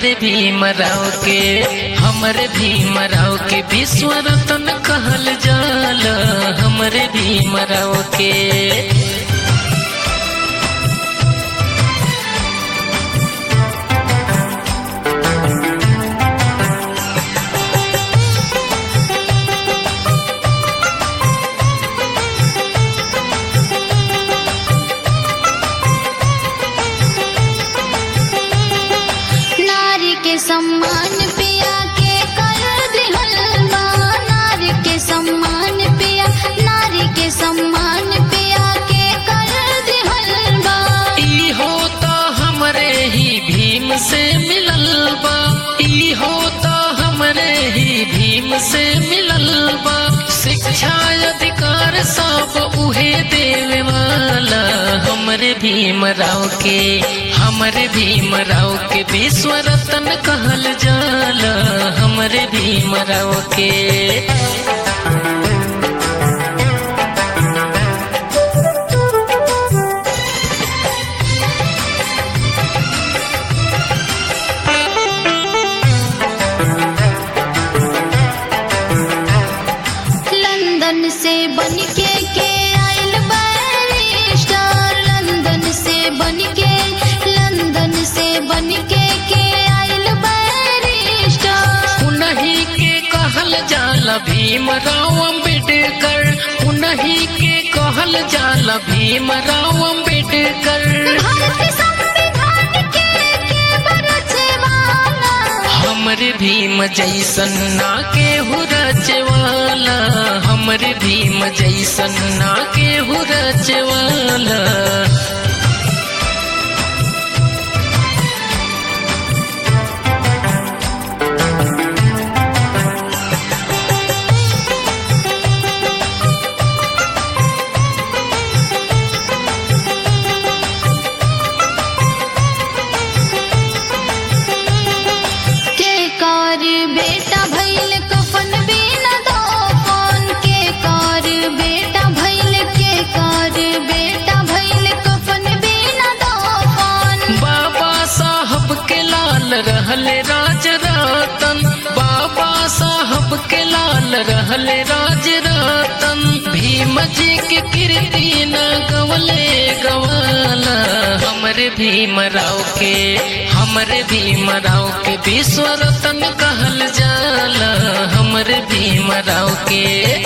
हमरे भीमराव के हमरे भीमराव के विश्व रत्न कहल जाला हमरे भीमराव के नारी के सम्मान पिया के कर दिहल बा नारी के सम्मान पिया नारी के सम्मान पिया के कर दिहल बा ई होता हमरे ही भीम से मिलल बा ई होता हमरे ही भीम से मिलल बा शिक्षा अधिकार सब उहे देवे वाला हमरे भीमराव के हमरे भीमराव के विश्व रत्न कहल जाला हमरे भीमराव के लंदन से बन के के आइल बैरिस्टर लंदन से बन के लंदन से बन के के आइल बैरिस्टर उन्हीं के कहल जाला भीमराव अम्बेडकर उन्हीं के कहल जाला भीमराव अम्बेडकर भारत संविधान के के बरछवाला हमरे भीम जैसन ना के रचवाला हमरे भीम जैसन ना के रचवाला के कार बेटा भइल कफन बिना दफन के कार बेटा भइल के कार बेटा भइल कफन बिना दफन बाबा साहब के लाल रहले राज रतन बाबा साहब के लाल रहले राज रतन भीम जी के कीर्ति न गवले गवाला हमरे भीमराव के हमरे भीमराव के विश्व रत्न कहल जाला हमरे भीमराव के